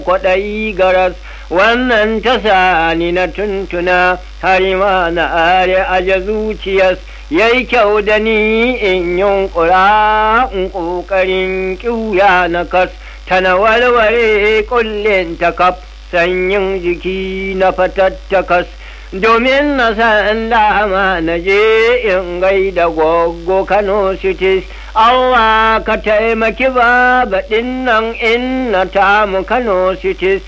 kwaɗayi garas wannan ta sani na tuntuna har ma na are aje zuciyas yayi kyau da ni in yunkura in ƙoƙarin ƙiuya na kas tana walware kullin ta kaf sanyin jiki na fatattakas domin na san dama na je in gaida goggo Kano cities Allah ka taimaki babaɗin nan in na tamu Kano cities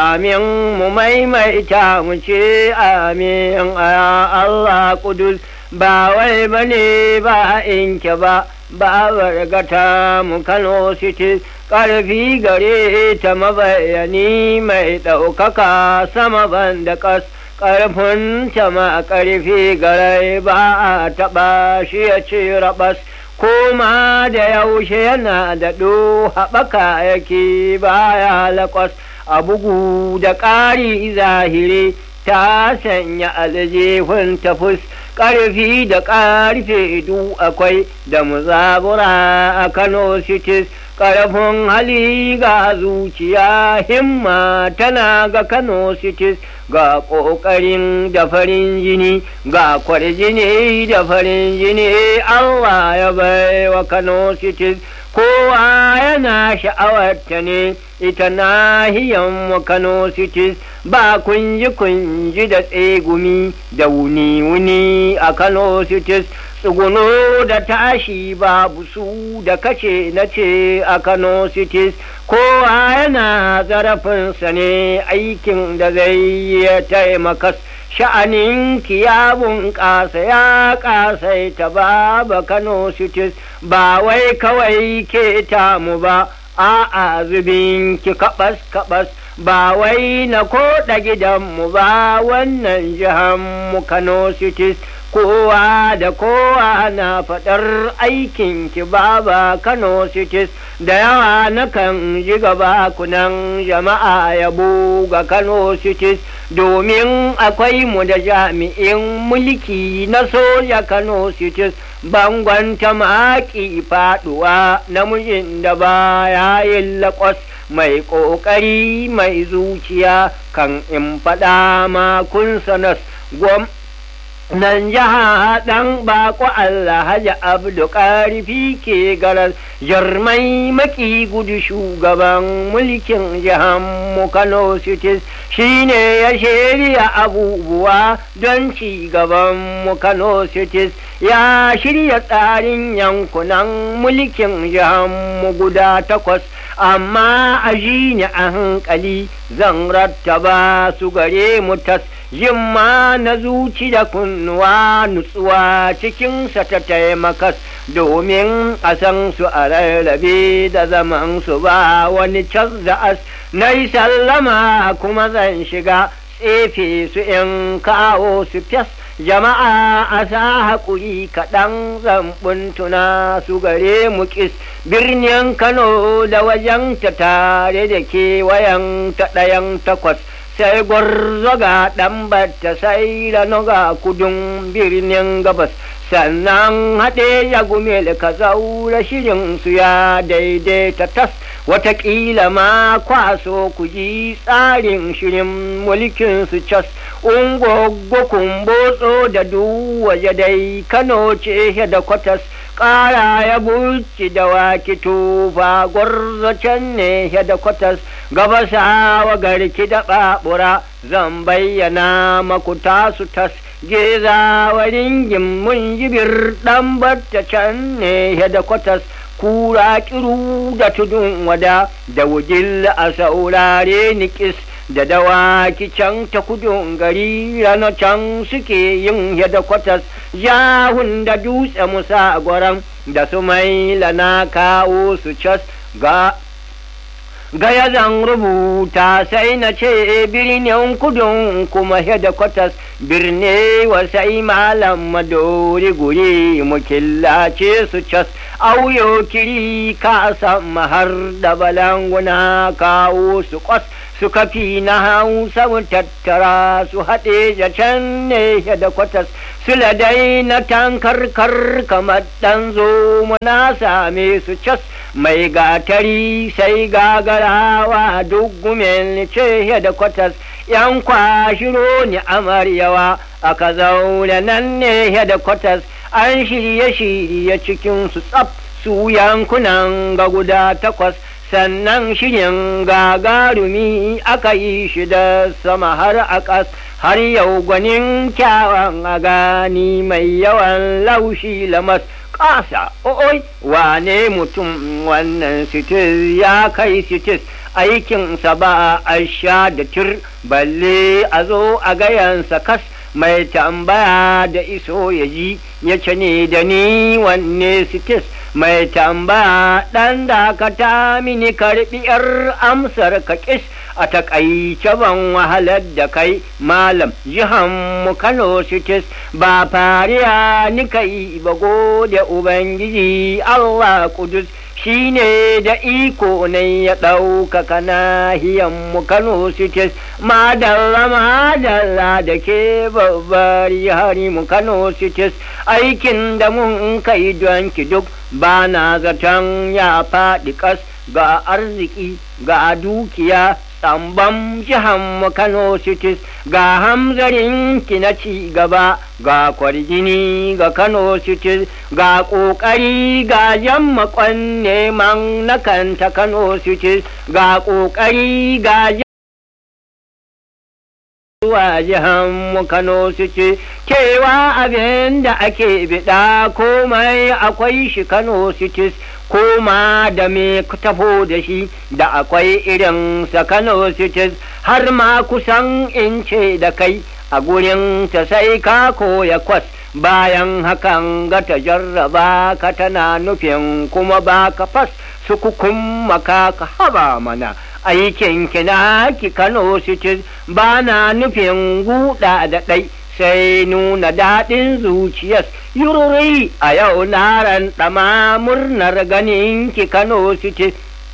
amin mu maimaita mu ce amin a Allah kudus ba wai bane ba inke ba ba wargata mu Kano cities ƙarfi gare ta mabayani mai ɗaukaka sama ban da ƙas ƙarfin ta ma ƙarfi gare ba a taɓa shi ya ce rabas koma da yaushe yana da ɗo haɓaka yake baya laƙwas a bugu da ƙari zahiri ta sanya aljihun tafus ƙarfi da ƙarfe du akwai da muzabura a Kano cities ƙarfin hali ga zuciya himma tana ga Kano cities ga ƙoƙarin da farin jini ga kwarjini da farin jini Allah ya bai wa Kano cities kowa yana sha'awarta ne ita nahiyan mu Kano cities ba kunji kunji da tsegumi da wuni wuni a Kano cities tsuguno da tashi babu su da kace na ce a Kano cities kowa yana zarafinsa ne aikin da zai yi taimaka sha'anin ya bunƙasa ya ƙasaita ba Kano cities ba wai kawai ke tamu ba a'a zubin ki kaɓas kaɓas ba wai na koɗa gidanmu ba wannan mu Kano cities kowa da kowa na faɗar aikin ki baba Kano cities da yawa nakan ji gaba kunan jama'a yabo ga Kano cities domin akwai mu da jami'in mulki na soja Kano cities bangon ta maƙi faɗuwa namijin da ba ya yi laƙwas mai ƙoƙari mai zuciya kan in faɗa ma kun sanas gwam nan jiha ɗan baƙo Allah haja abdu ƙarfi ke garar jarmai maki gudu shugaban mulkin jihar mu Kano cities shine ya shirya abubuwa don ci gaban mu Kano cities ya shirya tsarin yankunan mulkin jihar mu guda takwas amma a ji ni a hankali zan rattaba su gare mu tas yimma na zuci da kunnuwa nutsuwa cikinsa ta taimakas domin a san su a rarrabe da zaman su ba wani cas da as na yi sallama kuma zan shiga tsefe su in kawo su fes jama'a a sa haƙuri kaɗan zambun tuna su gare mu ƙis birnin kano da wajen ta tare da kewayen ta ɗayan takwas sai gwarzo ga ɗan batta sai ga kudin birnin gabas sannan haɗe ya gumel ka zaura shirin su ya daidaita tas watakila ma kwaso ku ji tsarin shirin mulkin su cas ungoggo kumbotso da duwaje dai kano ce da kwatas ƙara ya buci da waki tufa gwarzo can ne da kwatas gabasa wa garki da ɓaɓura zan bayyana maku tasu tas geza wa ringin mun jibir ɗan batta can ne da kwatas kura kiru da tudun wada da wujil a saurare nikis da dawaki can ta kudun gari rana can suke yin yada kwatas yahun da dutse musa gwaran da su mai lana kawo su cas ga gaya zan rubuta sai na ce birnin kudun kuma yada kwatas birne wasai malam madori guri mu killace su cas auyo kiri ka har da balanguna kawo su kwas suka fi na hausa tattara su haɗe da can ne da kwatas su ladai na tankarkar kamar ɗan zo na same su cas mai gatari sai gagarawa duk gumen ce da kwatas yan kwashiro ni amaryawa aka zaune nan ne da kwatas an shirye-shirye cikin su tsaf su yankunan ga guda takwas sannan shirin gagarumi aka yi shi da sama har a ƙas har yau gwanin kyawan a gani mai yawan laushi lamas ƙasa oi wane mutum wannan sitis ya kai sitis aikinsa ba a sha da tir balle a zo a gayansa kas mai tambaya da iso ya ji ya ce ne da ni wanne sitis mai tambaya ɗan dakata mini karɓi ‘yar amsar ka ƙis a taƙaice ban wahalar da kai malam jihan mu kano sitis ba fariya ni kai ba gode ubangiji allah kudus shi ne da iko ne ya ɗaukaka nahiyan mu Kano Cities madalla madalla da ke babbar hari mu Kano Cities aikin da mun kai don ki duk ba na zaton ya faɗi ƙas ga arziki ga dukiya tsambam jihan mu Kano Cities ga hamzarin ki na ci gaba ga kwarjini ga Kano Cities ga ƙoƙari ga jammakon neman na kanta Kano Cities ga ƙoƙari ga zuwa jihan mu Kano City cewa abin da ake biɗa komai akwai shi Kano Cities koma da me tafo da shi da akwai irin sa Kano Cities har ma kusan in ce da kai a gurin ta sai ka koya kwas bayan hakan ga ta jarraba ka tana nufin kuma ba ka fas su kukun maka ka haba mana aikin kina ki Kano Cities ba na nufin guda da ɗai sai nuna daɗin zuciyas yururi a yau na ɗama murnar ganin ki Kano Cities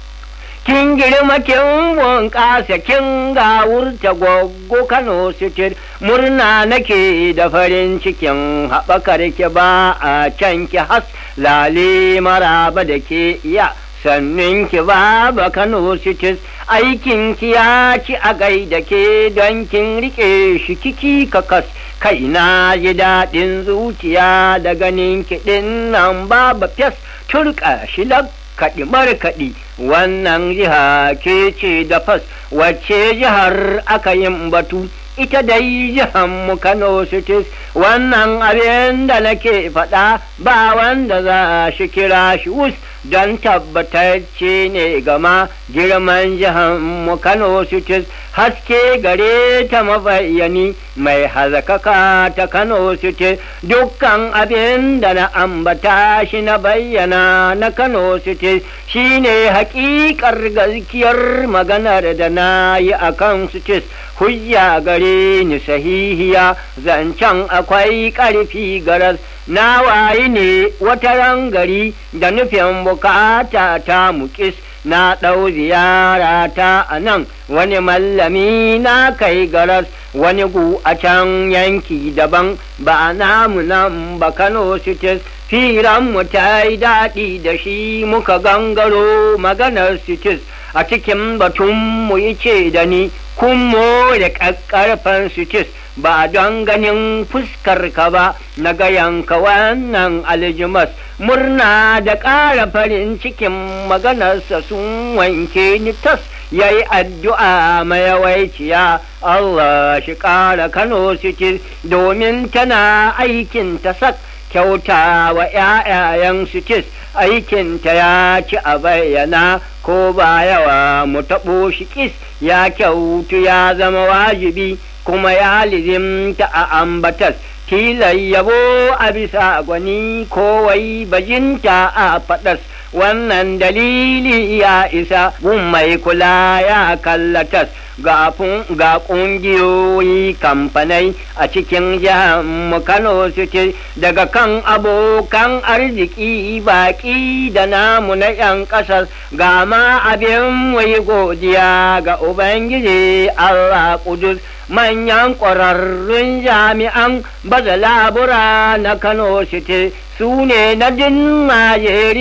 kin girma kin bunƙasa kin gawurta gwaggo Kano City murna nake da farin cikin haɓakar ki ba a can ki has lale maraba da ke iya sannin ki ba ba Kano City aikin ki ya ci a gaida ke don kin rike shi kiki kakas kai na ji daɗin zuciya da ganin kiɗin nan babu fes turka shi kaɗi markaɗi wannan jiha ke ce da fas wacce jihar aka yin batu ita dai jihar mu Kano Cities wannan abin da nake faɗa ba wanda za shi kira shi wus don tabbatacce ne gama girman jihar mu Kano Cities haske gare ta mabayyani mai hazakaka ta Kano Cities dukkan abin da na ambata shi na bayyana na Kano Cities shine hakikar gaskiyar maganar da na yi a kan Cities hujja gare ni sahihiya zancen akwai ƙarfi garas na wayi ne wata rangari da nufin bukata ta mukis na ɗau ziyara ta a nan wani mallami na kai garas wani gu a can yanki daban ba namu nan ba kano cities mu ta yi daɗi da shi muka gangaro maganar cities a cikin batun mu yi ce da ni kun da ƙaƙƙarfan cities ba don ganin fuskar ka ba na gayanka wannan aljimas murna da ƙara farin cikin maganarsa sun wanke ni tas ya yi addu'a mayawaiciya Allah shi ƙara Kano ciki domin tana aikin ta sak kyauta wa ‘ya'yayen sikis aikinta ya ci a bayyana ko ba yawa mu taɓo shi kis ya kyautu ya zama wajibi kuma ya lizimta a ambatas tilai yabo a bisa gwani kowai bajinta a faɗas wannan dalili ya isa gun mai kula ya kallatas ga ƙungiyoyi kamfanai a cikin jihar mu Kano suke daga kan abokan arziki baƙi da namu na 'yan ƙasar ga ma abin wai godiya ga Ubangiji Allah Kudus manyan ƙwararrun jami'an baza labura na Kano City su ne na din Najeriya.